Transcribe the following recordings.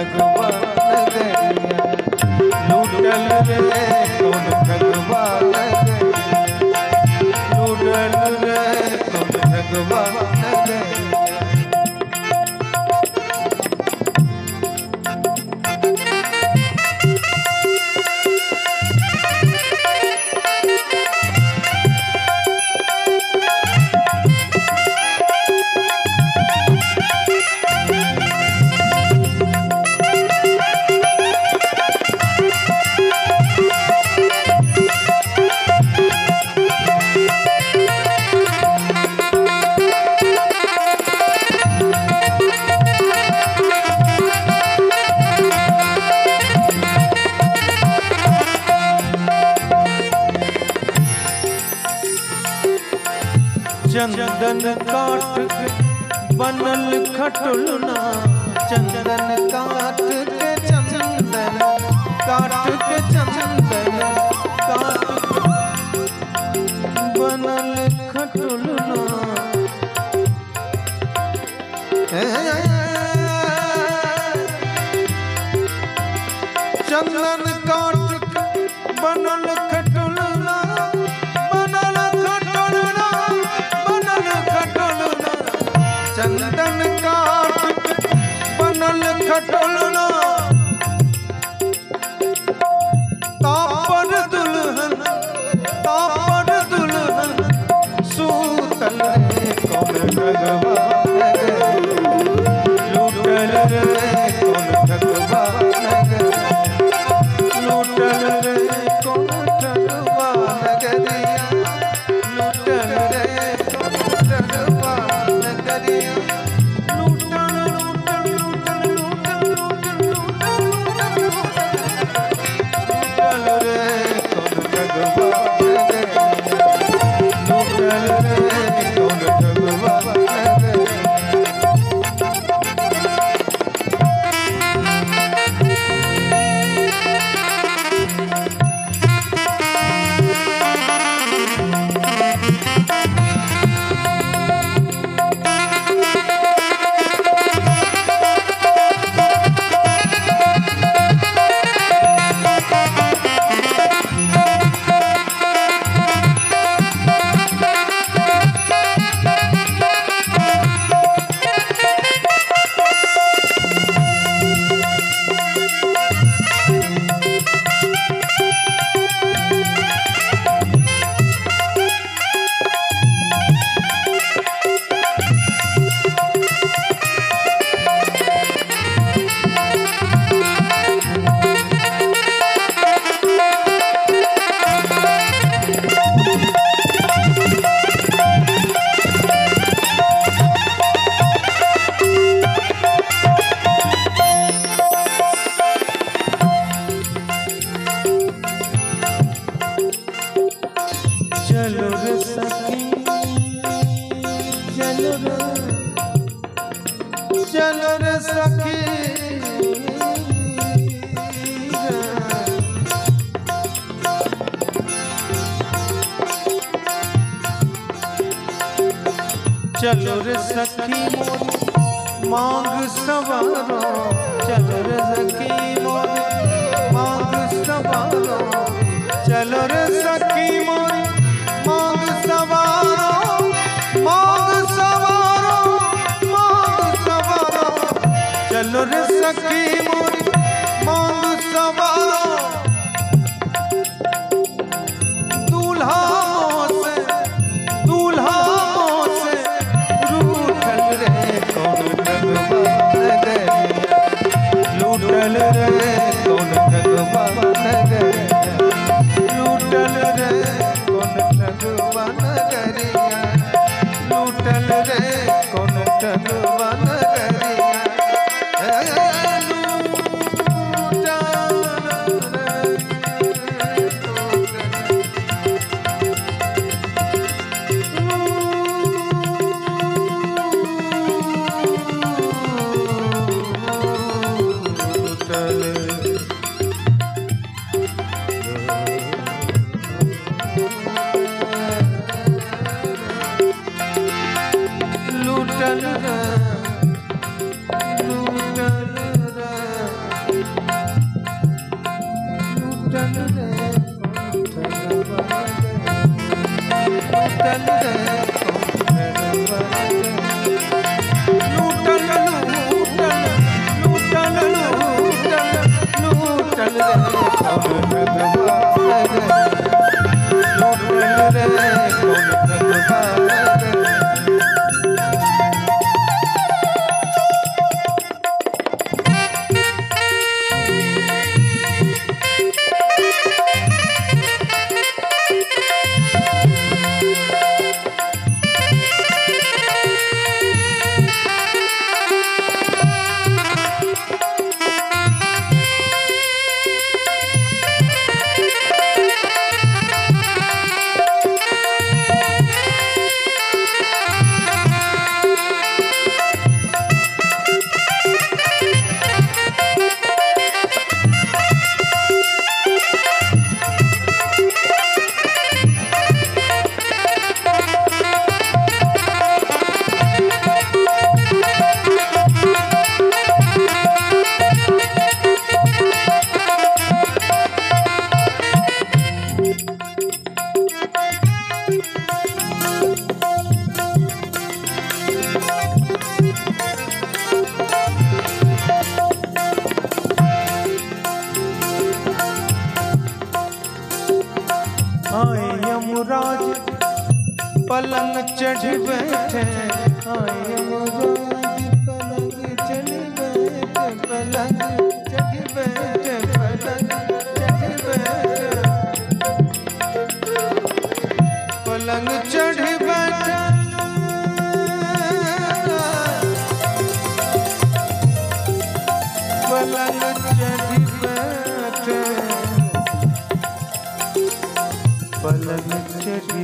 ठगवा नगरिया लूटल रे कौन ठगवा नगरिया लूटल रे कौन ठगवा नगरिया चंदन काट के बनल खटुलना चंदन काट के चंदन काट के चंदन काट के बनल खटुलना चंदन काट के बनल खटुलना बनल खटुलना बनल खटुलना चंदन काट के बनल खटुलना तापर दुल्हन तापर दुल्हन सूतल रे कौन भगवा लूटल रे कौन भगवा लूटल रे कौन ठगवा नगरिया लूटल रे कौन ठगवा नगरिया लूटल लूटल लूटल लूटल लूटल लूटल रे कौन ठगवा नगरिया लूटल रे कौन ठगवा नगरिया चलो रे सखी चलो रे चलो रे सखी चलो रे सखी मोरी मांग सवारो चलो रे सखी मोरी मांग सवारो चलो रे सखी मोरी मांग सवारो मांग सवारो मांग सवारो चलो रे सखी मोरी मांग सवारो दूल्हा से दूल्हा से रूठल रे कौन ठगवा नगरिया लूटल रे कौन ठगवा नगरिया लूटल रे कौन ठगवा नगरिया लूटल रे कौन ठगवा नगरिया ए, लूटल रे कौन लूटल कौन ठगवा नगरिया लूटल रे कौन ठगवा नगरिया आए यमराज पलंग चढ़ बैठे आए यमराज पलंग चढ़ बैठे पलंग चढ़ बैठे पलंग चढ़ बैठे पलंग चढ़ बैठे पलंग चढ़ बैठे पलंग चढ़ी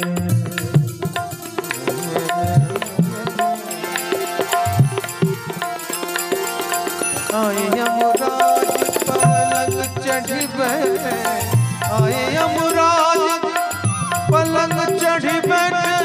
आए यमराज पलंग चढ़ी बैठे आए यमराज पलंग चढ़ी बैठे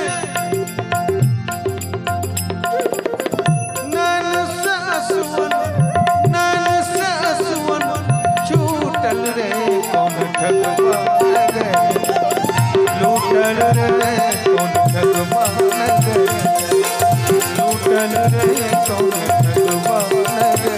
नैन से असुवन नैन से असुवन छूटल रे कौन ठगवा गए लूटल रे कौन ठगवा गए लूटल रे कौन ठगवा गए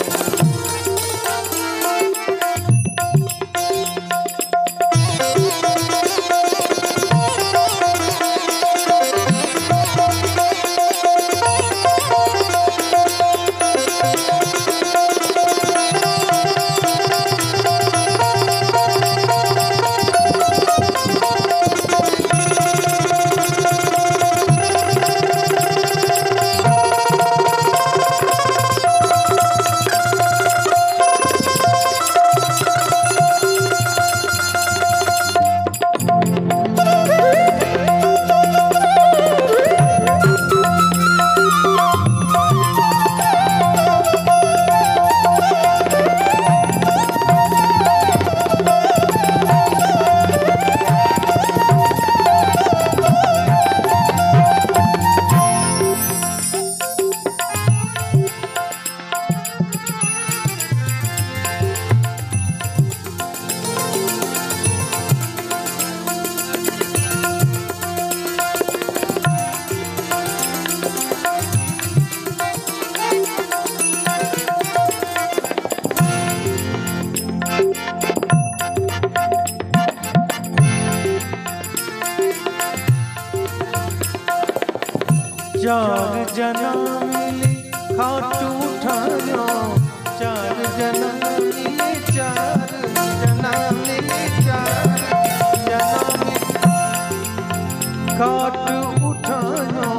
चार जना मिली खाटू ठानो चार जना मिली चार जना मिली चार जना मिली खाटू उठानो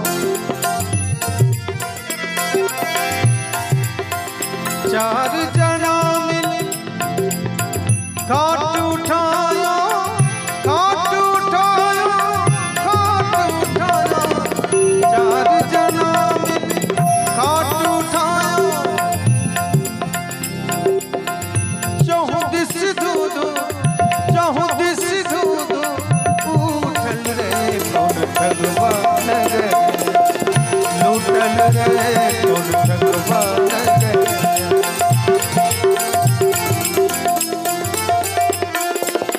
चार जना मिली खाट उठायो खाट उठायो खाट उठायो चार जना मिली खाट उठायो चहु दिस दूधो चहु दिस दूधो उठल रे कौन भगवान रे लूटल रे कौन भगवान रे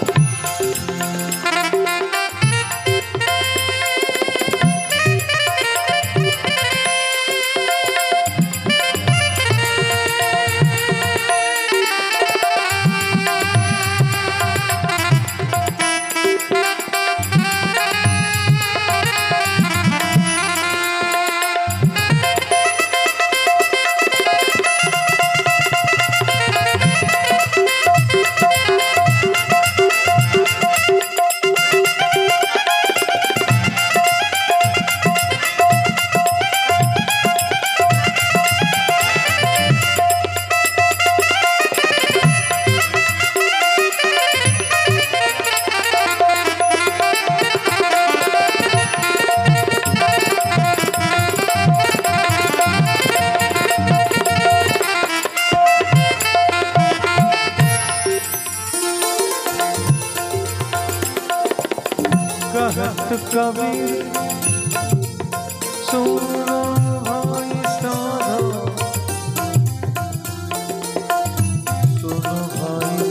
कबीर सुनो भाई साधो सुनो भाई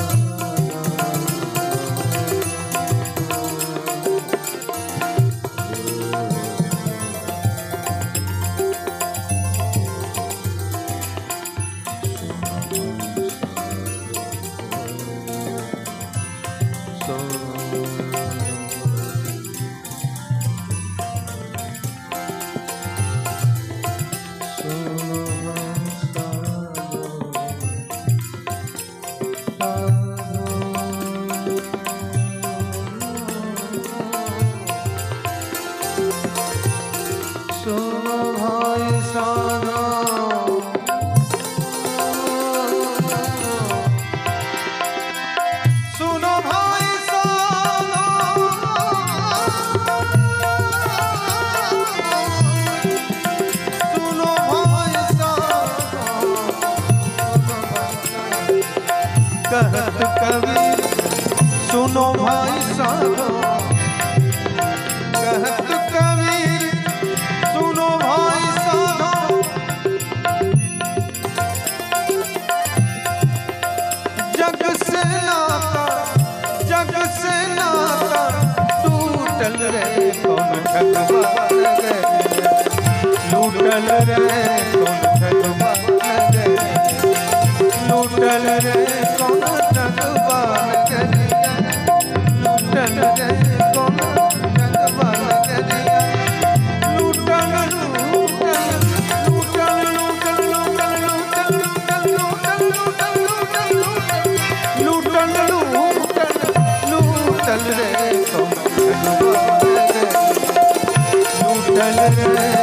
सुनो भाई साधो सुनो भाई सुनो भाई कहत कबीर सुनो भाई साधो कहत कबीर सुनो भाई साधो जग से नाता जग से नाता टूटल रे कौन ठगवान गे लूटल रे कौन ठगवान गे लूटल रे कौन ठगवान गे लूटल रे कौन ठगवान गे लूटल लूटल लूटल लूटल लूटल लूटल लूटल लूटल लूटल लूटल लूटल लूटल लूटल रे कौन ठगवान गे लूटल रे